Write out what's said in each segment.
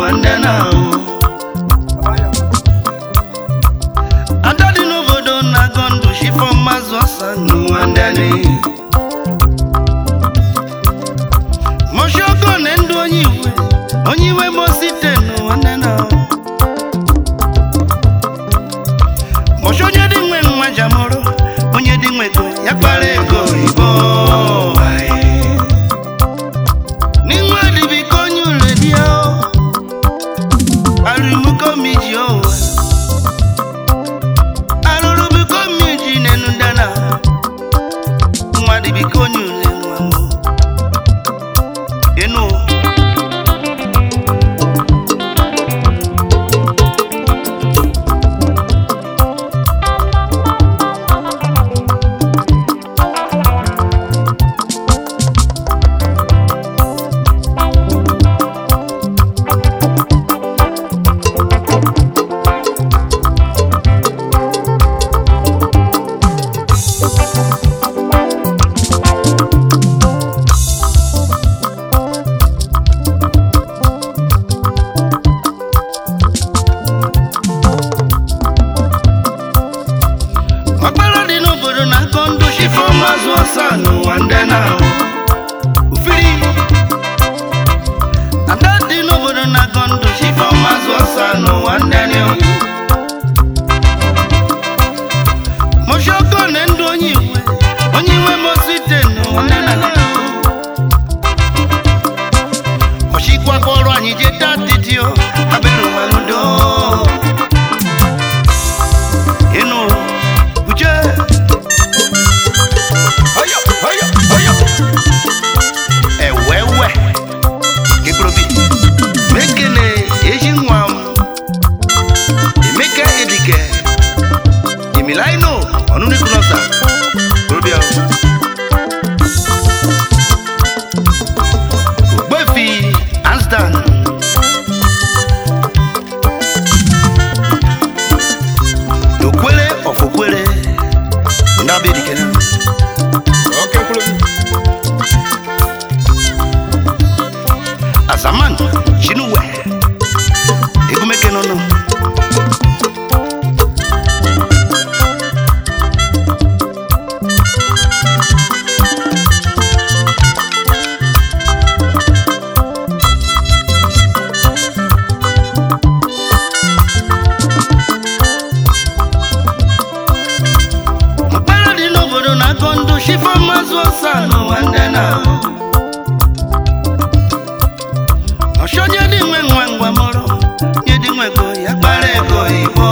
nwanne na ahụ ada dị n'obodo na-agọ ndụ shifọ mmazụ ọsa n'ụwa ndị n'ihi moshogo na ndụ onye iwe onye iwe mosite n'ụwa ndị na ahụ mosho onye dị nwe nwa jamoro onye dị nwe ego ya kpara ego oyibo n'inwe adịbiko onye ule dị ya arụmụkomiji owe arụrụ biko mmiji n'enu dana nwa dịbiko onye ule nwa m enu ọkpara dị n'obodo na nkọ ndụ shifo mazụ ọsa n'ụwa ndị na ufiri ada dị n'obodo na nkọ ndụ shifo mazụ ọsa n'ụwa ndị na moshoko na ndụ onye iwe onye iwe mosite n'ụwa ndị na ọchịkwa kpọrọ anyị jee taa titio abịrị ụwa n'udo ịnụ uche Oyo, oyo, oyo. ewewe gịkpụrụbi mekene eji nwa m emeka edike emilaino ọnụnikunosa kpụrụbịa ogbefi ansdan n'okwere ọfọkwere ndị abịa edikere oke mkpụrụ obi azaman chinuwe egumeke nọnụ mkpara dị n'obodo na-akọ ndụ shifo mazụ ọsa n'ụwa ndị na ọchọnye dị nwe nwa ngwa mụrụ nye dị nwe ego ya kpara ego igbo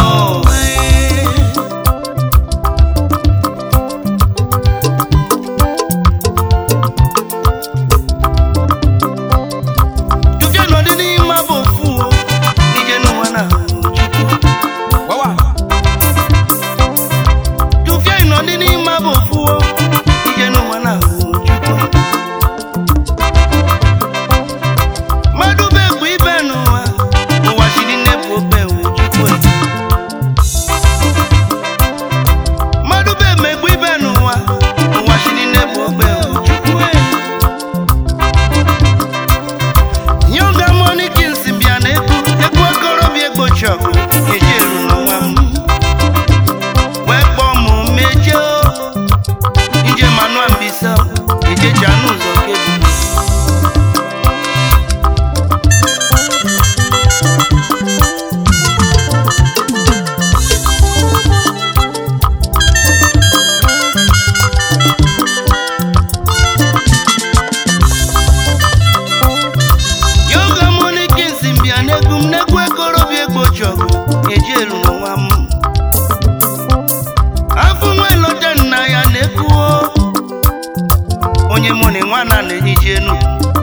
Jụje nọdị n'ime bụ ofu o, ije n'ụwa na Chukwu. gbawa Jụfịa ịnọdị n'ime bụ ofu o, ije n'ụwa na Chukwu. mmadụ bụ egwu ibe n'ụwa n'ụwa chiri nne bụ obe Chukwu. mmadụ bụ emegbu ibe n'ụwa n'ụwa chiri nne bụ obe Chukwu. Yoga money kings bịa na egwu egwu okorobịa egbochi ọgụ eji eru n'ụwa m wee kpọọ m mejie o. ije manua mbisa eje janụ ụzọ kebu yoga money kings bịa n'egwu m n'egwu ekorobịa egbochi ọgụ eji eru n'ụwa m afọ nwa elote nna ya na-ekwuo onye mụ na nwa na na-ehichi enu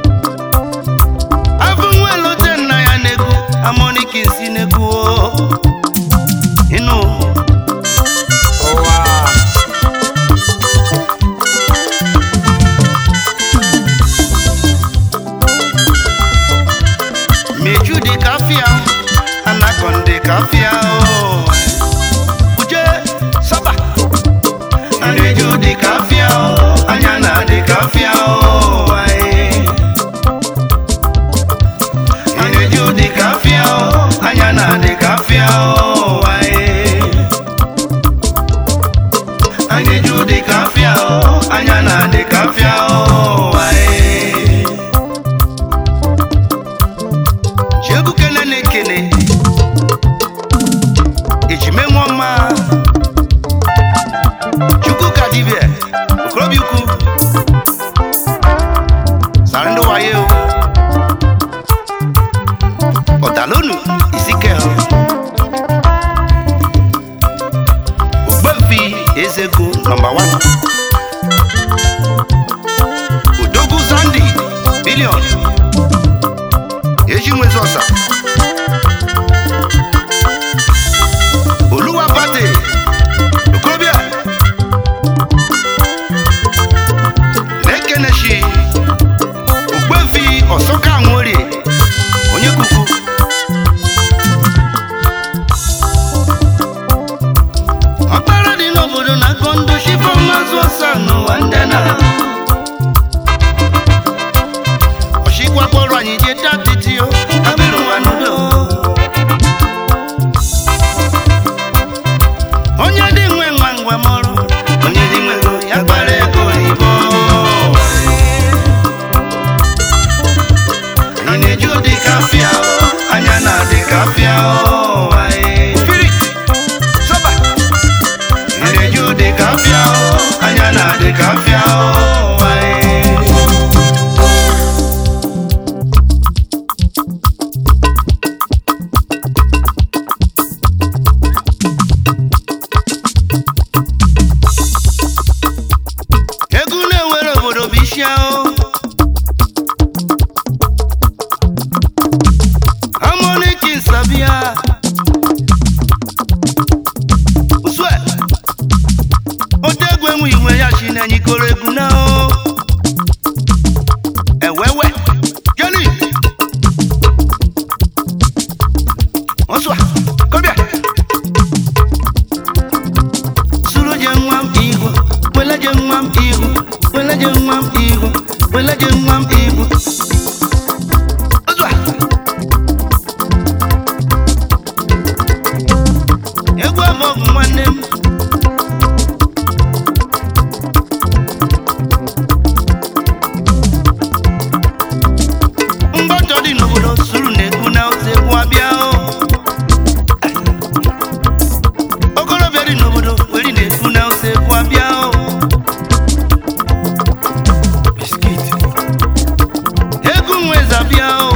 afọ nwa elote nna ya na-ekwu amoniki nsi na-ekwuo ịnụ ụwa meju dị ka afịa anakọndị ka afịa o uje saba Aneju dị ka afịa o anya na dị ka afịa o aye. Aneju dị ka eji nwezi ọsa oluwa bade okorobịa na-ekenechi ogbevi ọsọka nworie onye kuku ọkpara dị n'obodo na-akọ ndụ shifọ mazụ ọsa n'ụwa ndị na ọchịkwa kpọrọ anyị jee tatiti o abịrị ụwa n'udo onye dị nwe nwa ngwa mọrụ onye dị nwe ego ya kpara ego oyibo anyị na-eji ụdị kafịa o, anya na-adị kafịa o, anyị. Spirit, soba. Anyị na-eji ụdị kafịa o, anya na-adị kafịa o, anyị. egwu na-ewere obodo bụ isi ahụ harmonic nsabia usue otegwu enwe iwe ya chi na nyikoro egwu na ahụ ewewe jeli osua kọbịa suru je nwa m ihu wele je nwa m ihu wele je nwa m ihu wele je nwa m ihu Ozua. egwu abọgụ nwanne m mgbọtọ dị n'obodo suru na-ekwu na ose egwu abịa o okorobịa dị n'obodo weri na-ekwu na ose ekwu abịa o egwu nwe zabịa o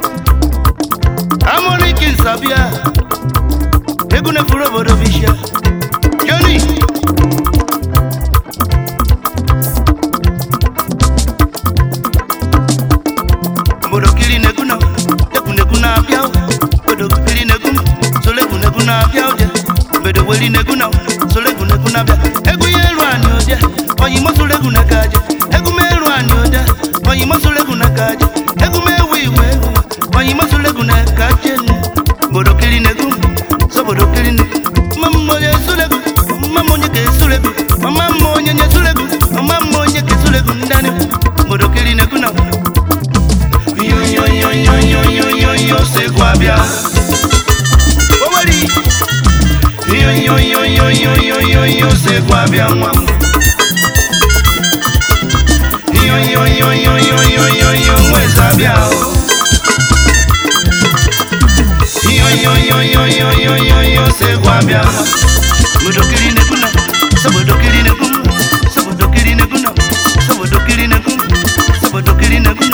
amụrịki nzabịa egwu na-efuru obodo bishia joni obodo kiri na-ekwu na egwu na-ekwu na-abịa o obodo kiri na-ekwu solo egwu na-ekwu na-abịa o je obodo weri na-ekwu na solo egwu na-ekwu na-abịa egwu ya eru anyị ụdị oyimo solo egwu na ka aja egwu m eru anyị ụdị oyimo solo egwu na ka aja egwu m ewu iwe egwu oyimo solo egwu na ka aja enu obodo kiri na-ekwu sobodo kiri na mama onye solo egwu mama onye ka esolo egwu mama mma onye nye solo egwu mama mma onye ka esolo egwu ndị anyị obodo kiri na-ekwu na yoyoyoyoyoyoyo sekwu abịa oweri yoyoyoyoyoyoyo sekwu abịa nwa m yoyoyoyoyoyoyo nweza abịa yoyoyoyoyoyoyo sekwu abịa bodokiri nekuna sabodokiri nekum sabodokiri nekuna sabodokiri nekum sabodokiri nekuna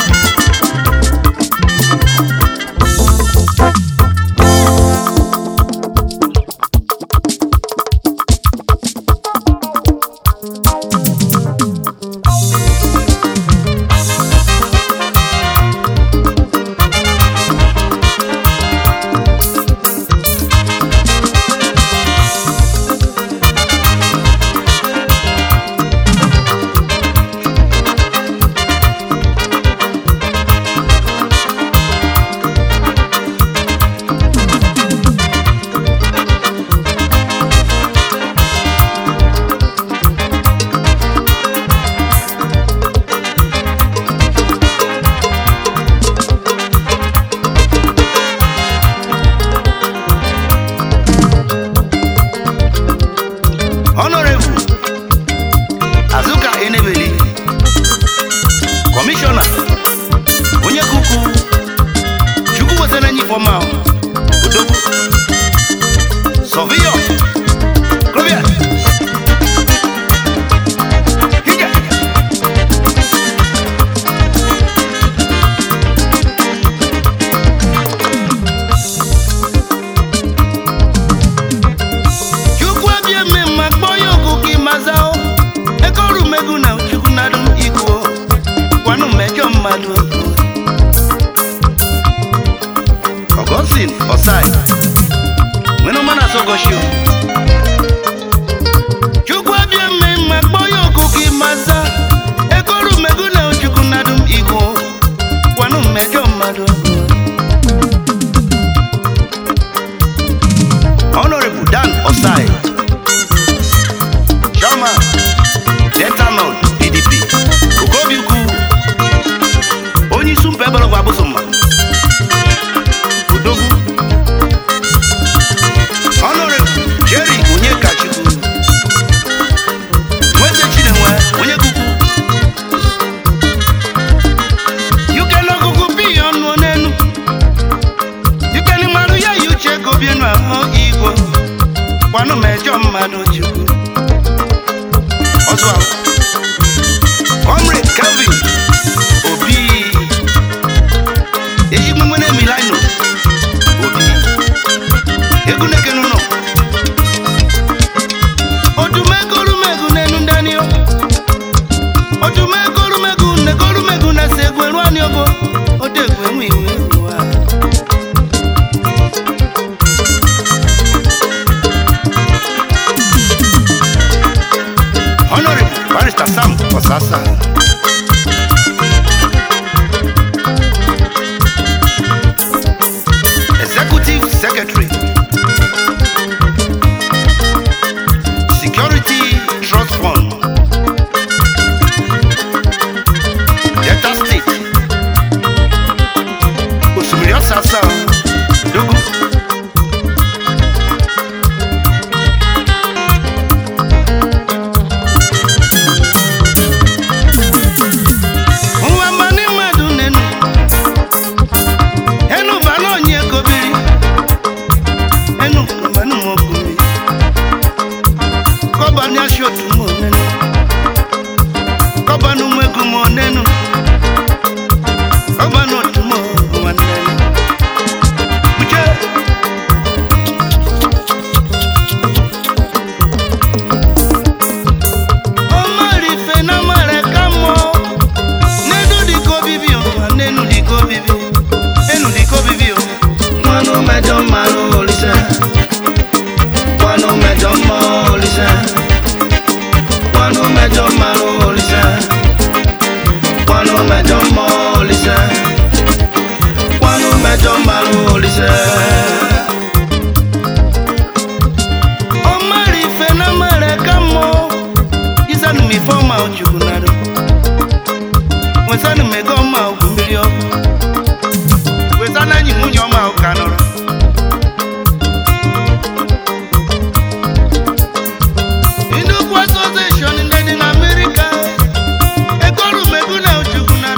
Augustine Osai nwere ọma na Sogoshio Chukwu abịa mme mma kpọọ ya oku gị maza egoru megu na ojukwu nadum igbo gwanụ mmejọ mmadụ Honorable Dan Osai Chairman Delta North PDP Okobi Ukwu onye isi mba egbelọgwụ abụsụmma Odogwu Honorable Jerry Onyekachukwu Nweze Chinenwe onye kukwu Yukene ọgụgụ bi ọnụ n'enu Yukene mmadụ ya yi uche ego bienu ahụ igwe Kwanụ mejọ mmadụ chukwu Ọzọ ahụ Comrade Kelvin Obi Ejigbo nwere Milano Obi Egwu nekenu nọ Odumegorumegu n'enu ndani o Odumegorumegu negorumegu na se egwu eru ani ogo Odegwu enwe iwe egwu a Honorable Barrister Sam Osasa Executive Secretary Security Trust Fund Delta State Osimiri Osasa Dogu Nwa mmanụ mmadụ nenu Enu banụ onye kobiri Enu mmanụ mokumi Kọba ni aṣọ tún mọ̀ nenu Kọba nu mwegu mọ̀ nenu Kọba nu tún mọ̀ nwa nenu Uche Ọmọ rife na mare ka mọ̀ Nenu di ko bibi o, nenu di ko bibi Nenu di ko bibi o Mmanụ mẹjọ mmanụ olise Mmanụ mẹjọ mọ olise Mmanụ mẹjọ mmanụ olise Mmanụ mẹjọ mọ olise Mmanụ mẹjọ mmanụ olise Ọmọrị ife na mara ka mọ Isanu mi fọma ojukwu naro Wesanu mego ọma ogwu mmiri ọkụ Wesanu enyi nwunye ọma ụka nọrọ Nnukwu association ndị dị n'Amerika ekorumegu na ojukwu na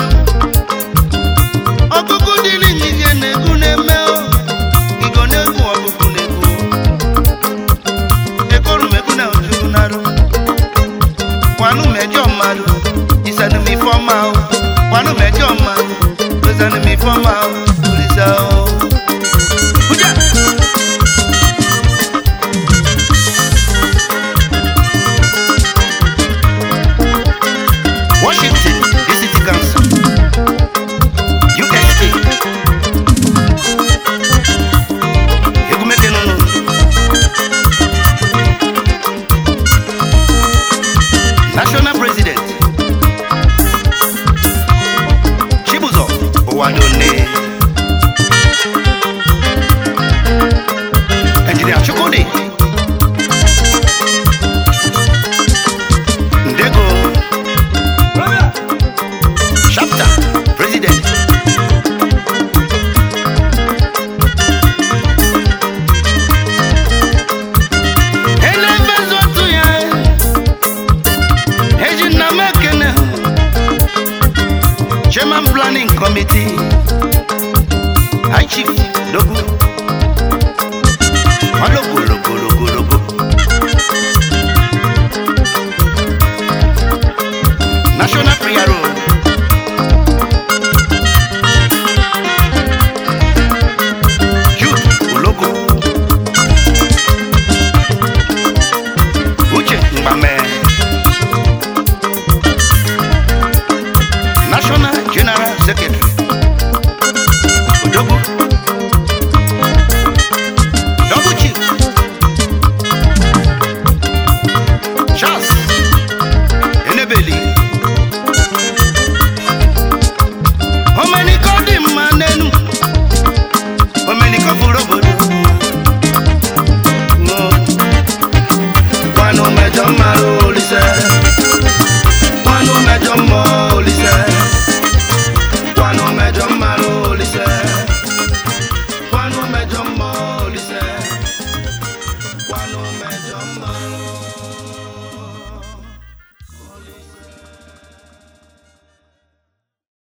ọgụgụ dị n'inyizie na-egwu na-eme o igo na-egwu ọgụgụ na-egwu ekorumegu na ojukwu na kwanụ mejọ mmadụ isanụ m ife ọma o kwanụ mejọ mmadụ wezanụ m ife ọma o olisa o Uja! Washington, DC Council, USA. Egumeke nunu. National President, Chibuzo Owadone. Engineer Chukwudi. Ndego. Chapter President Elebezu otu ya Eji nna m ekene Chairman Planning Committee High Chief Dogu Ologologologologo National Prayer Road Jude Ulogo Uche Mbame National General Secretary Udogo n'ụmejọ mma